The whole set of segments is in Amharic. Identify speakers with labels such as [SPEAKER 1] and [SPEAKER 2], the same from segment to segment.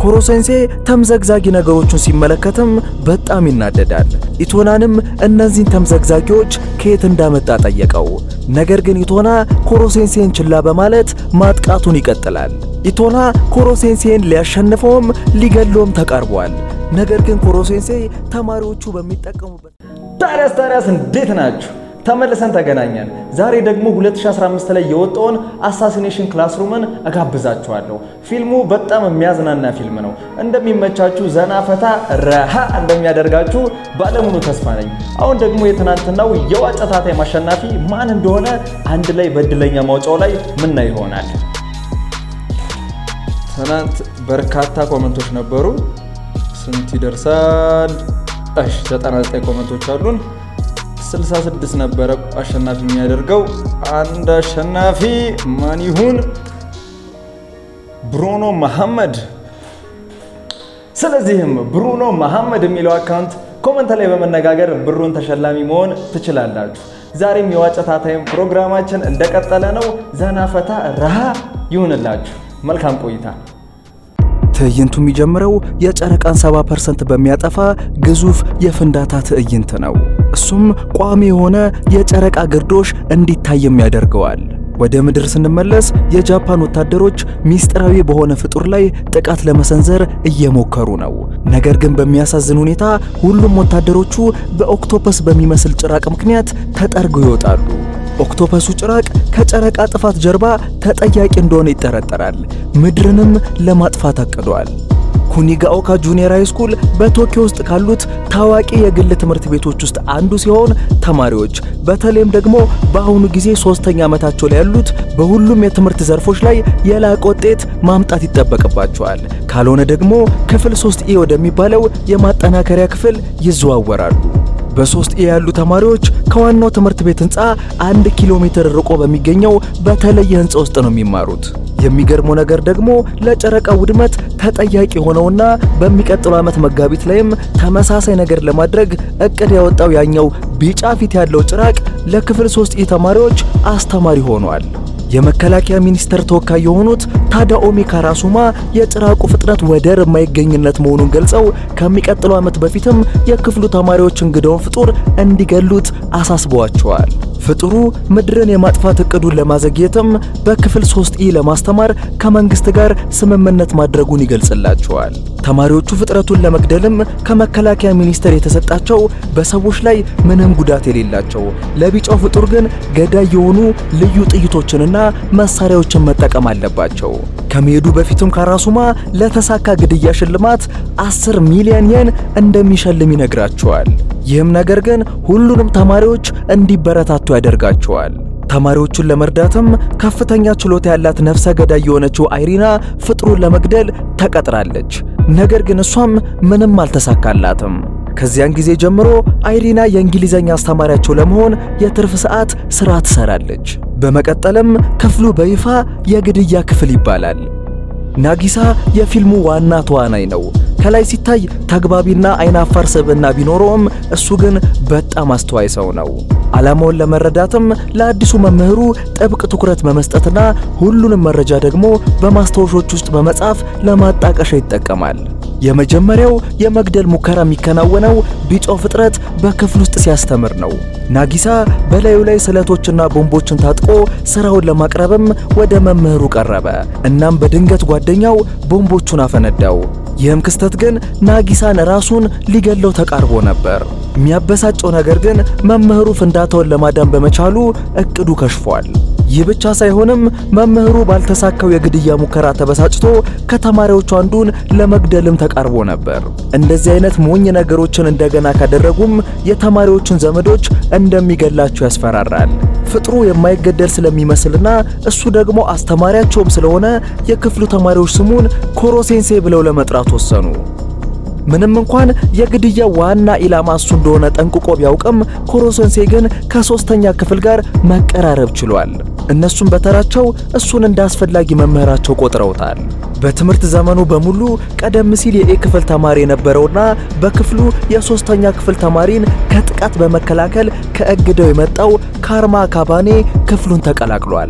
[SPEAKER 1] ኮሮሴንሴ ተምዘግዛጊ ነገሮችን ሲመለከትም በጣም ይናደዳል። ኢቶናንም እነዚህን ተምዘግዛጊዎች ከየት እንዳመጣ ጠየቀው። ነገር ግን ኢቶና ኮሮሴንሴን ችላ በማለት ማጥቃቱን ይቀጥላል። ኢቶና ኮሮሴንሴን ሊያሸንፈውም ሊገለውም ተቃርቧል። ነገር ግን ኮሮሴንሴ ተማሪዎቹ በሚጠቀሙበት
[SPEAKER 2] ታዲያስ ታዲያስ እንዴት ናችሁ? ተመልሰን ተገናኘን። ዛሬ ደግሞ 2015 ላይ የወጣውን አሳሲኔሽን ክላስሩምን እጋብዛችኋለሁ። ፊልሙ በጣም የሚያዝናና ፊልም ነው። እንደሚመቻችሁ ዘና ፈታ ረሃ እንደሚያደርጋችሁ ባለሙሉ ተስፋ ነኝ። አሁን ደግሞ የትናንትናው የዋጨ ታታይም አሸናፊ ማን እንደሆነ አንድ ላይ በእድለኛ ማውጫው ላይ ምና ይሆናል። ትናንት በርካታ ኮመንቶች ነበሩ። ስንት ይደርሳል? እሺ 99 ኮመንቶች አሉን። 66 ነበረ አሸናፊ የሚያደርገው። አንድ አሸናፊ ማን ይሁን? ብሩኖ መሐመድ። ስለዚህም ብሩኖ መሐመድ የሚለው አካውንት ኮመንት ላይ በመነጋገር ብሩን ተሸላሚ መሆን ትችላላችሁ። ዛሬም የዋጨ ታታይም ፕሮግራማችን እንደቀጠለ ነው። ዘና ፈታ ረሃ ይሁንላችሁ። መልካም ቆይታ።
[SPEAKER 1] ትዕይንቱ የሚጀምረው የጨረቃን 70% በሚያጠፋ ግዙፍ የፍንዳታ ትዕይንት ነው። እሱም ቋሚ የሆነ የጨረቃ ግርዶሽ እንዲታይም ያደርገዋል። ወደ ምድር ስንመለስ የጃፓን ወታደሮች ሚስጥራዊ በሆነ ፍጡር ላይ ጥቃት ለመሰንዘር እየሞከሩ ነው። ነገር ግን በሚያሳዝን ሁኔታ ሁሉም ወታደሮቹ በኦክቶፐስ በሚመስል ጭራቅ ምክንያት ተጠርገው ይወጣሉ። ኦክቶፐሱ ጭራቅ ከጨረቃ ጥፋት ጀርባ ተጠያቂ እንደሆነ ይጠረጠራል። ምድርንም ለማጥፋት አቅዷል። ኩኒጋኦካ ጁኒየር ሃይ ስኩል በቶኪዮ ውስጥ ካሉት ታዋቂ የግል ትምህርት ቤቶች ውስጥ አንዱ ሲሆን ተማሪዎች በተለይም ደግሞ በአሁኑ ጊዜ ሶስተኛ ዓመታቸው ላይ ያሉት በሁሉም የትምህርት ዘርፎች ላይ የላቀ ውጤት ማምጣት ይጠበቅባቸዋል። ካልሆነ ደግሞ ክፍል 3 ኤ ወደሚባለው የማጠናከሪያ ክፍል ይዘዋወራሉ። በሶስት ኤ ያሉ ተማሪዎች ከዋናው ትምህርት ቤት ህንፃ አንድ ኪሎ ሜትር ርቆ በሚገኘው በተለየ ህንፃ ውስጥ ነው የሚማሩት። የሚገርመው ነገር ደግሞ ለጨረቃ ውድመት ተጠያቂ ሆነውና በሚቀጥለው ዓመት መጋቢት ላይም ተመሳሳይ ነገር ለማድረግ እቅድ ያወጣው ያኛው ቢጫ ፊት ያለው ጭራቅ ለክፍል 3 ኤ ተማሪዎች አስተማሪ ሆኗል። የመከላከያ ሚኒስቴር ተወካይ የሆኑት ታዳኦሚ ካራሱማ የጭራቁ ፍጥነት ወደር የማይገኝነት መሆኑን ገልጸው ከሚቀጥለው ዓመት በፊትም የክፍሉ ተማሪዎች እንግዳውን ፍጡር እንዲገሉት አሳስበዋቸዋል። ፍጡሩ ምድርን የማጥፋት እቅዱን ለማዘግየትም በክፍል 3 ኢ ለማስተማር ከመንግስት ጋር ስምምነት ማድረጉን ይገልጽላቸዋል። ተማሪዎቹ ፍጥረቱን ለመግደልም ከመከላከያ ሚኒስቴር የተሰጣቸው በሰዎች ላይ ምንም ጉዳት የሌላቸው ለቢጫው ፍጡር ግን ገዳይ የሆኑ ልዩ ጥይቶችንና መሳሪያዎችን መጠቀም አለባቸው። ከመሄዱ በፊትም ካራሱማ ለተሳካ ግድያ ሽልማት 10 ሚሊዮን የን እንደሚሸልም ይነግራቸዋል። ይህም ነገር ግን ሁሉንም ተማሪዎች እንዲበረታቱ ያደርጋቸዋል። ተማሪዎቹን ለመርዳትም ከፍተኛ ችሎታ ያላት ነፍሰ ገዳይ የሆነችው አይሪና ፍጥሩን ለመግደል ተቀጥራለች። ነገር ግን እሷም ምንም አልተሳካላትም። ከዚያን ጊዜ ጀምሮ አይሪና የእንግሊዘኛ አስተማሪያቸው ለመሆን የትርፍ ሰዓት ሥራ ትሰራለች። በመቀጠልም ክፍሉ በይፋ የግድያ ክፍል ይባላል። ናጊሳ የፊልሙ ዋና ተዋናይ ነው። ከላይ ሲታይ ተግባቢና አይናፋር ስብዕና ቢኖረውም እሱ ግን በጣም አስተዋይ ሰው ነው። ዓላማውን ለመረዳትም ለአዲሱ መምህሩ ጥብቅ ትኩረት በመስጠትና ሁሉንም መረጃ ደግሞ በማስታወሾች ውስጥ በመጻፍ ለማጣቀሻ ይጠቀማል። የመጀመሪያው የመግደል ሙከራ የሚከናወነው ቢጫው ፍጥረት በክፍል ውስጥ ሲያስተምር ነው። ናጊሳ በላዩ ላይ ስለቶችና ቦምቦችን ታጥቆ ስራውን ለማቅረብም ወደ መምህሩ ቀረበ። እናም በድንገት ጓደኛው ቦምቦቹን አፈነዳው። ይህም ክስተት ግን ናጊሳን ራሱን ሊገለው ተቃርቦ ነበር። የሚያበሳጨው ነገር ግን መምህሩ ፍንዳታውን ለማዳን በመቻሉ እቅዱ ከሽፏል። ይህ ብቻ ሳይሆንም መምህሩ ባልተሳካው የግድያ ሙከራ ተበሳጭቶ ከተማሪዎቹ አንዱን ለመግደልም ተቃርቦ ነበር። እንደዚህ አይነት ሞኝ ነገሮችን እንደገና ካደረጉም የተማሪዎቹን ዘመዶች እንደሚገላቸው ያስፈራራል። ፍጥሩ የማይገደል ስለሚመስልና እሱ ደግሞ አስተማሪያቸውም ስለሆነ የክፍሉ ተማሪዎች ስሙን ኮሮሴንሴ ብለው ለመጥራት ወሰኑ። ምንም እንኳን የግድያ ዋና ኢላማ እሱ እንደሆነ ጠንቅቆ ቢያውቅም ኮሮሴንሴ ግን ከሶስተኛ ክፍል ጋር መቀራረብ ችሏል። እነሱም በተራቸው እሱን እንደ አስፈላጊ መምህራቸው ቆጥረውታል። በትምህርት ዘመኑ በሙሉ ቀደም ሲል የኤ ክፍል ተማሪ የነበረውና በክፍሉ የሶስተኛ ክፍል ተማሪን ከጥቃት በመከላከል ከእግደው የመጣው ካርማ ካባኔ ክፍሉን ተቀላቅሏል።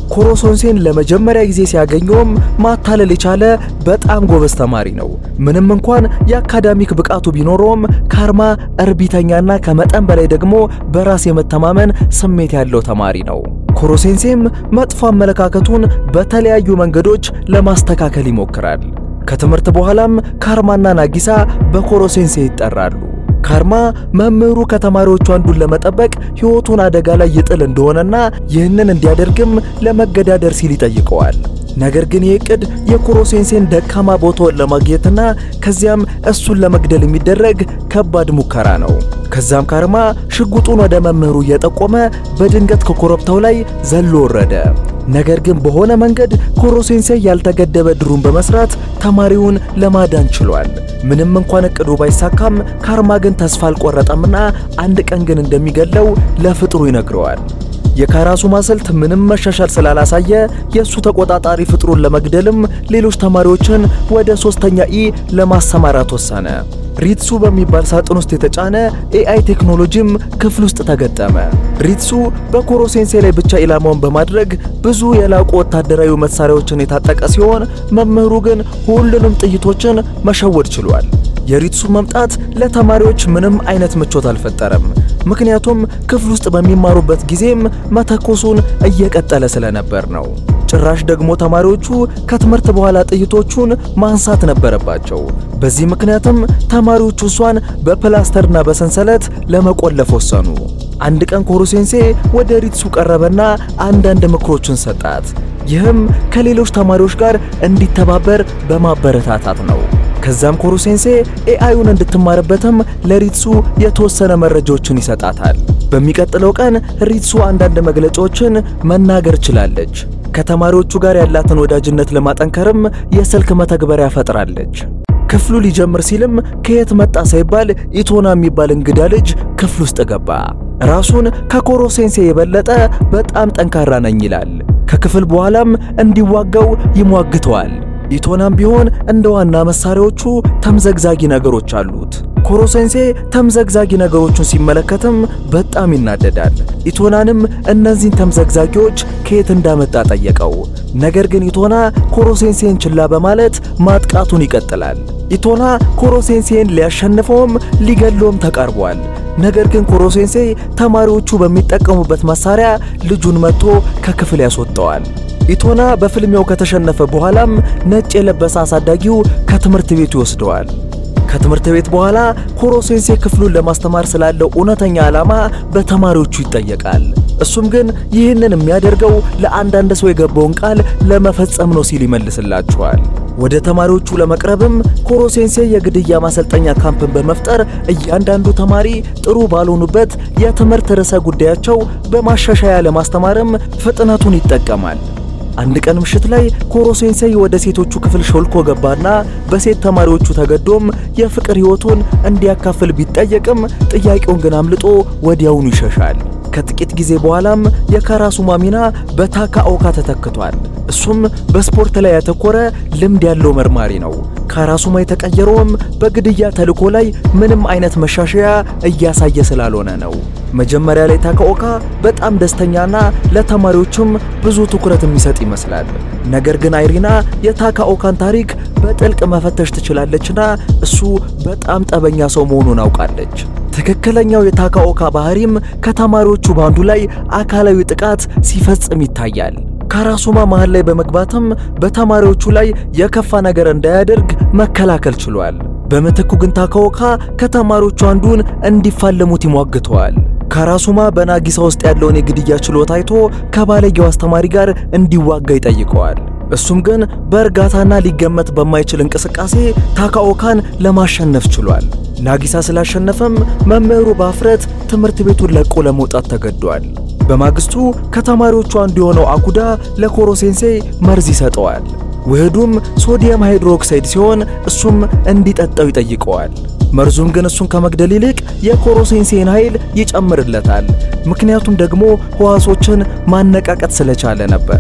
[SPEAKER 1] ኮሮሴንሴን ለመጀመሪያ ጊዜ ሲያገኘውም ማታለል የቻለ በጣም ጎበዝ ተማሪ ነው። ምንም እንኳን የአካዳሚክ ብቃቱ ቢኖረውም ካርማ እርቢተኛና ከመጠን በላይ ደግሞ በራስ የመተማመን ስሜት ያለው ተማሪ ነው። ኮሮሴንሴም መጥፎ አመለካከቱን በተለያዩ መንገዶች ለማስተካከል ይሞክራል። ከትምህርት በኋላም ካርማና ናጊሳ በኮሮሴንሴ ይጠራሉ። ካርማ መምህሩ ከተማሪዎቹ አንዱን ለመጠበቅ ሕይወቱን አደጋ ላይ ይጥል እንደሆነና ይህንን እንዲያደርግም ለመገዳደር ሲል ይጠይቀዋል። ነገር ግን ይህ ዕቅድ የኮሮሴንሴን ደካማ ቦታውን ለማግኘትና ከዚያም እሱን ለመግደል የሚደረግ ከባድ ሙከራ ነው። ከዛም ካርማ ሽጉጡን ወደ መምህሩ እየጠቆመ በድንገት ከኮረብታው ላይ ዘሎ ወረደ። ነገር ግን በሆነ መንገድ ኮሮሴንሴ ያልተገደበ ድሩን በመስራት ተማሪውን ለማዳን ችሏል። ምንም እንኳን እቅዱ ባይሳካም ካርማ ግን ተስፋ አልቆረጠምና አንድ ቀን ግን እንደሚገለው ለፍጥሩ ይነግረዋል። የካራሱማ ስልት ምንም መሻሻል ስላላሳየ የእሱ ተቆጣጣሪ ፍጥሩን ለመግደልም ሌሎች ተማሪዎችን ወደ ሶስተኛ ኢ ለማሰማራት ወሰነ። ሪትሱ በሚባል ሳጥን ውስጥ የተጫነ ኤአይ ቴክኖሎጂም ክፍል ውስጥ ተገጠመ። ሪትሱ በኮሮሴንሴ ላይ ብቻ ኢላማውን በማድረግ ብዙ የላቁ ወታደራዊ መሳሪያዎችን የታጠቀ ሲሆን መምህሩ ግን ሁሉንም ጥይቶችን መሸወድ ችሏል። የሪትሱ መምጣት ለተማሪዎች ምንም አይነት ምቾት አልፈጠረም። ምክንያቱም ክፍል ውስጥ በሚማሩበት ጊዜም መተኮሱን እየቀጠለ ስለነበር ነው። ጭራሽ ደግሞ ተማሪዎቹ ከትምህርት በኋላ ጥይቶቹን ማንሳት ነበረባቸው። በዚህ ምክንያትም ተማሪዎቹ እሷን በፕላስተርና በሰንሰለት ለመቆለፍ ወሰኑ። አንድ ቀን ኮሮሴንሴ ወደ ሪትሱ ቀረበና አንዳንድ ምክሮችን ሰጣት። ይህም ከሌሎች ተማሪዎች ጋር እንዲተባበር በማበረታታት ነው። ከዛም ኮሮሴንሴ ኤአዩን እንድትማርበትም ለሪትሱ የተወሰነ መረጃዎችን ይሰጣታል። በሚቀጥለው ቀን ሪትሱ አንዳንድ መግለጫዎችን መናገር ችላለች። ከተማሪዎቹ ጋር ያላትን ወዳጅነት ለማጠንከርም የስልክ መተግበሪያ ፈጥራለች። ክፍሉ ሊጀምር ሲልም ከየት መጣ ሳይባል ኢቶና የሚባል እንግዳ ልጅ ክፍል ውስጥ ገባ። ራሱን ከኮሮሴንሴ የበለጠ በጣም ጠንካራ ነኝ ይላል። ከክፍል በኋላም እንዲዋጋው ይሟግተዋል። ኢቶናም ቢሆን እንደ ዋና መሳሪያዎቹ ተምዘግዛጊ ነገሮች አሉት። ኮሮሴንሴ ተምዘግዛጊ ነገሮቹን ሲመለከትም በጣም ይናደዳል። ኢቶናንም እነዚህን ተምዘግዛጊዎች ከየት እንዳመጣ ጠየቀው። ነገር ግን ኢቶና ኮሮሴንሴን ችላ በማለት ማጥቃቱን ይቀጥላል። ኢቶና ኮሮሴንሴን ሊያሸንፈውም ሊገለውም ተቃርቧል። ነገር ግን ኮሮሴንሴ ተማሪዎቹ በሚጠቀሙበት መሳሪያ ልጁን መጥቶ ከክፍል ያስወጣዋል። ኢቶና በፍልሚያው ከተሸነፈ በኋላም ነጭ የለበሰ አሳዳጊው ከትምህርት ቤቱ ይወስደዋል። ከትምህርት ቤት በኋላ ኮሮሴንሴ ክፍሉን ለማስተማር ስላለው እውነተኛ ዓላማ በተማሪዎቹ ይጠየቃል። እሱም ግን ይህንን የሚያደርገው ለአንዳንድ ሰው የገባውን ቃል ለመፈጸም ነው ሲል ይመልስላቸዋል። ወደ ተማሪዎቹ ለመቅረብም ኮሮሴንሴ የግድያ ማሰልጠኛ ካምፕን በመፍጠር እያንዳንዱ ተማሪ ጥሩ ባልሆኑበት የትምህርት ርዕሰ ጉዳያቸው በማሻሻያ ለማስተማርም ፍጥነቱን ይጠቀማል። አንድ ቀን ምሽት ላይ ኮሮሴንሴይ ወደ ሴቶቹ ክፍል ሾልኮ ገባና በሴት ተማሪዎቹ ተገዶም የፍቅር ሕይወቱን እንዲያካፍል ቢጠየቅም ጥያቄውን ግን አምልጦ ወዲያውኑ ይሸሻል። ከጥቂት ጊዜ በኋላም የካራሱማ ሚና በታካኦካ ተተክቷል። እሱም በስፖርት ላይ ያተኮረ ልምድ ያለው መርማሪ ነው። ካራሱማ የተቀየረውም በግድያ ተልዕኮ ላይ ምንም አይነት መሻሻያ እያሳየ ስላልሆነ ነው። መጀመሪያ ላይ ታካኦካ በጣም ደስተኛና ለተማሪዎቹም ብዙ ትኩረት የሚሰጥ ይመስላል። ነገር ግን አይሪና የታካኦካን ታሪክ በጥልቅ መፈተሽ ትችላለችና እሱ በጣም ጠበኛ ሰው መሆኑን አውቃለች። ትክክለኛው የታካኦካ ባህሪም ከተማሪዎቹ ባንዱ ላይ አካላዊ ጥቃት ሲፈጽም ይታያል። ካራሱማ መሃል ላይ በመግባትም በተማሪዎቹ ላይ የከፋ ነገር እንዳያደርግ መከላከል ችሏል። በምትኩ ግን ታካኦካ ከተማሪዎቹ አንዱን እንዲፋለሙት ይሟግተዋል። ካራሱማ በናጊሳ ውስጥ ያለውን የግድያ ችሎታ አይቶ ከባለጌው አስተማሪ ጋር እንዲዋጋ ይጠይቀዋል። እሱም ግን በእርጋታና ሊገመት በማይችል እንቅስቃሴ ታካኦካን ለማሸነፍ ችሏል። ናጊሳ ስላሸነፈም መምህሩ በአፍረት ትምህርት ቤቱን ለቆ ለመውጣት ተገዷል። በማግስቱ ከተማሪዎቹ አንዱ የሆነው አኩዳ ለኮሮሴንሴ መርዝ ይሰጠዋል። ውህዱም ሶዲየም ሃይድሮክሳይድ ሲሆን እሱም እንዲጠጣው ይጠይቀዋል። መርዙም ግን እሱን ከመግደል ይልቅ የኮሮሴንሴን ኃይል ይጨምርለታል። ምክንያቱም ደግሞ ሕዋሶችን ማነቃቀጥ ስለቻለ ነበር።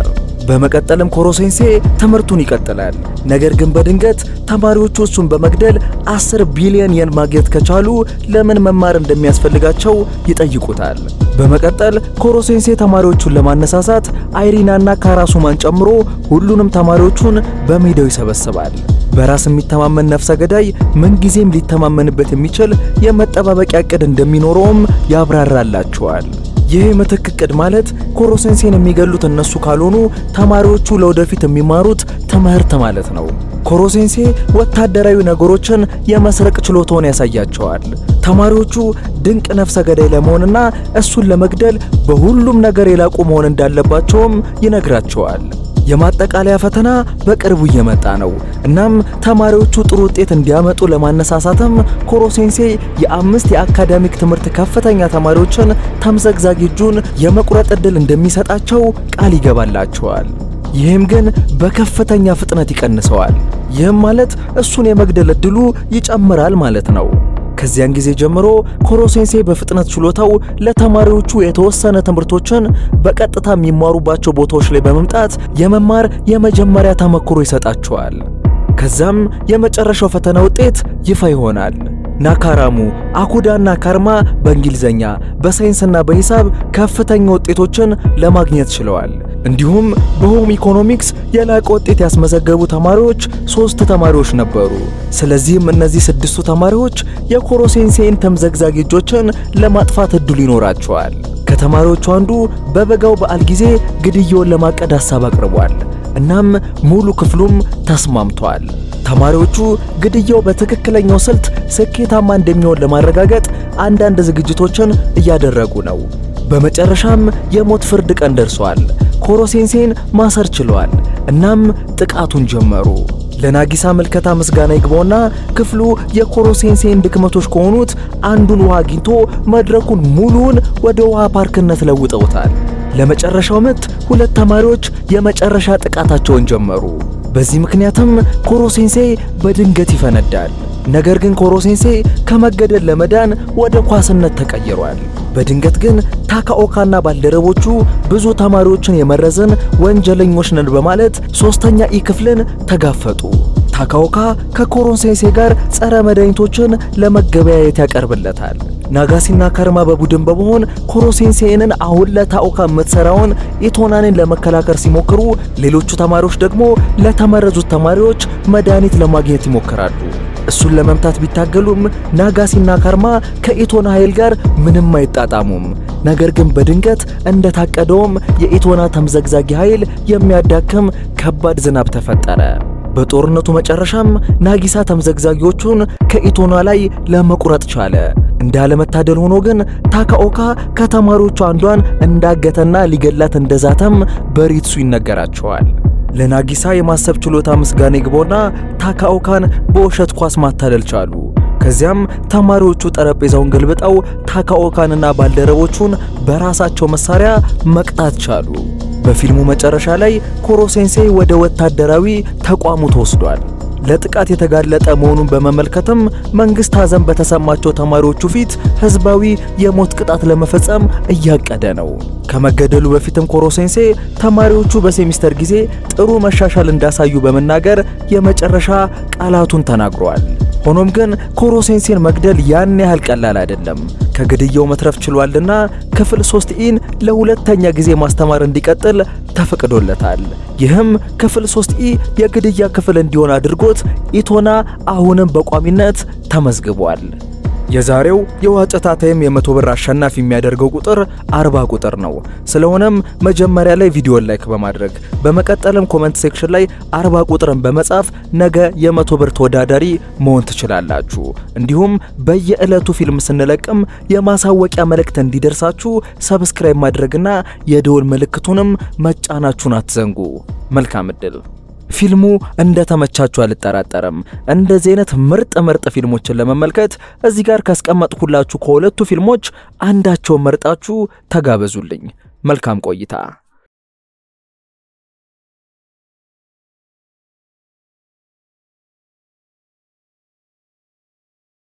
[SPEAKER 1] በመቀጠልም ኮሮሴንሴ ትምህርቱን ይቀጥላል። ነገር ግን በድንገት ተማሪዎቹ እሱን በመግደል 10 ቢሊዮን የን ማግኘት ከቻሉ ለምን መማር እንደሚያስፈልጋቸው ይጠይቁታል። በመቀጠል ኮሮሴንሴ ተማሪዎቹን ለማነሳሳት አይሪናና ካራሱማን ጨምሮ ሁሉንም ተማሪዎቹን በሜዳው ይሰበስባል። በራስ የሚተማመን ነፍሰ ገዳይ ምንጊዜም ሊተማመንበት የሚችል የመጠባበቂያ ዕቅድ እንደሚኖረውም ያብራራላቸዋል። ይህ ምትክ ዕቅድ ማለት ኮሮሴንሴን የሚገሉት እነሱ ካልሆኑ ተማሪዎቹ ለወደፊት የሚማሩት ትምህርት ማለት ነው። ኮሮሴንሴ ወታደራዊ ነገሮችን የመስረቅ ችሎታውን ያሳያቸዋል። ተማሪዎቹ ድንቅ ነፍሰ ገዳይ ለመሆንና እሱን ለመግደል በሁሉም ነገር የላቁ መሆን እንዳለባቸውም ይነግራቸዋል። የማጠቃለያ ፈተና በቅርቡ እየመጣ ነው። እናም ተማሪዎቹ ጥሩ ውጤት እንዲያመጡ ለማነሳሳትም ኮሮሴንሴ የአምስት የአካዳሚክ ትምህርት ከፍተኛ ተማሪዎችን ተምዘግዛጊ እጁን የመቁረጥ ዕድል እንደሚሰጣቸው ቃል ይገባላቸዋል። ይህም ግን በከፍተኛ ፍጥነት ይቀንሰዋል። ይህም ማለት እሱን የመግደል ዕድሉ ይጨምራል ማለት ነው። ከዚያን ጊዜ ጀምሮ ኮሮሴንሴ በፍጥነት ችሎታው ለተማሪዎቹ የተወሰነ ትምህርቶችን በቀጥታ የሚማሩባቸው ቦታዎች ላይ በመምጣት የመማር የመጀመሪያ ተመክሮ ይሰጣቸዋል። ከዛም የመጨረሻው ፈተና ውጤት ይፋ ይሆናል። ናካራሙ፣ አኩዳና ካርማ በእንግሊዘኛ በሳይንስና በሂሳብ ከፍተኛ ውጤቶችን ለማግኘት ችለዋል። እንዲሁም በሆም ኢኮኖሚክስ የላቀ ውጤት ያስመዘገቡ ተማሪዎች ሶስት ተማሪዎች ነበሩ። ስለዚህም እነዚህ ስድስቱ ተማሪዎች የኮሮሴንሴን ተምዘግዛጊ እጆችን ለማጥፋት እድሉ ይኖራቸዋል። ከተማሪዎቹ አንዱ በበጋው በዓል ጊዜ ግድያውን ለማቀድ ሐሳብ አቅርቧል። እናም ሙሉ ክፍሉም ተስማምቷል። ተማሪዎቹ ግድያው በትክክለኛው ስልት ስኬታማ እንደሚሆን ለማረጋገጥ አንዳንድ ዝግጅቶችን እያደረጉ ነው። በመጨረሻም የሞት ፍርድ ቀን ደርሷል። ኮሮሴንሴን ማሰር ችለዋል። እናም ጥቃቱን ጀመሩ። ለናጊሳ ምልከታ ምስጋና ይግባውና ክፍሉ የኮሮሴንሴን ድክመቶች ከሆኑት አንዱን ውሃ አግኝቶ መድረኩን ሙሉውን ወደ ውሃ ፓርክነት ለውጠውታል። ለመጨረሻው ምት ሁለት ተማሪዎች የመጨረሻ ጥቃታቸውን ጀመሩ። በዚህ ምክንያትም ኮሮሴንሴ በድንገት ይፈነዳል። ነገር ግን ኮሮሴንሴ ከመገደል ለመዳን ወደ ኳስነት ተቀይሯል። በድንገት ግን ታካኦካና ባልደረቦቹ ብዙ ተማሪዎችን የመረዝን ወንጀለኞች ነን በማለት ሶስተኛ ኢ ክፍልን ተጋፈጡ። ታካኦካ ከኮሮሴንሴ ጋር ጸረ መድኃኒቶችን ለመገበያየት ያቀርብለታል። ናጋሲና ከርማ በቡድን በመሆን ኮሮሴንሴንን አሁን ለታኦካ የምትሰራውን ኢቶናንን ለመከላከል ሲሞክሩ፣ ሌሎቹ ተማሪዎች ደግሞ ለተመረዙት ተማሪዎች መድኃኒት ለማግኘት ይሞክራሉ። እሱን ለመምታት ቢታገሉም ናጋሲና ካርማ ከኢቶና ኃይል ጋር ምንም አይጣጣሙም። ነገር ግን በድንገት እንደታቀደውም የኢቶና ተምዘግዛጊ ኃይል የሚያዳክም ከባድ ዝናብ ተፈጠረ። በጦርነቱ መጨረሻም ናጊሳ ተምዘግዛጊዎቹን ከኢቶና ላይ ለመቁረጥ ቻለ። እንዳለመታደል ሆኖ ግን ታካኦካ ከተማሪዎቹ አንዷን እንዳገተና ሊገላት እንደዛተም በሪትሱ ይነገራቸዋል። ለናጊሳ የማሰብ ችሎታ ምስጋና ይግባውና ታካኦካን በውሸት ኳስ ማታለል ቻሉ። ከዚያም ተማሪዎቹ ጠረጴዛውን ገልብጠው ታካኦካንና ባልደረቦቹን በራሳቸው መሳሪያ መቅጣት ቻሉ። በፊልሙ መጨረሻ ላይ ኮሮሴንሴ ወደ ወታደራዊ ተቋሙ ተወስዷል። ለጥቃት የተጋለጠ መሆኑን በመመልከትም መንግስት ሐዘን በተሰማቸው ተማሪዎቹ ፊት ህዝባዊ የሞት ቅጣት ለመፈጸም እያቀደ ነው። ከመገደሉ በፊትም ኮሮሴንሴ ተማሪዎቹ በሴሚስተር ጊዜ ጥሩ መሻሻል እንዳሳዩ በመናገር የመጨረሻ ቃላቱን ተናግሯል። ሆኖም ግን ኮሮሴንሴን መግደል ያን ያህል ቀላል አይደለም። ከግድያው መትረፍ ችሏልና ክፍል 3 ኢን ለሁለተኛ ጊዜ ማስተማር እንዲቀጥል ተፈቅዶለታል። ይህም ክፍል 3 ኢ የግድያ ክፍል እንዲሆን አድርጎት ኢቶና አሁንም በቋሚነት ተመዝግቧል። የዛሬው የዋጨታ ታይም የመቶ ብር አሸናፊ የሚያደርገው ቁጥር 40 ቁጥር ነው። ስለሆነም መጀመሪያ ላይ ቪዲዮን ላይክ በማድረግ በመቀጠልም ኮመንት ሴክሽን ላይ 40 ቁጥርን በመጻፍ ነገ የመቶ ብር ተወዳዳሪ መሆን ትችላላችሁ። እንዲሁም በየዕለቱ ፊልም ስንለቅም የማሳወቂያ መልእክት እንዲደርሳችሁ ሰብስክራይብ ማድረግና የደወል ምልክቱንም መጫናችሁን አትዘንጉ። መልካም እድል። ፊልሙ እንደተመቻችሁ አልጠራጠርም። እንደዚህ አይነት ምርጥ ምርጥ ፊልሞችን ለመመልከት እዚህ ጋር ካስቀመጥኩላችሁ ከሁለቱ ፊልሞች አንዳቸውን መርጣችሁ ተጋበዙልኝ። መልካም ቆይታ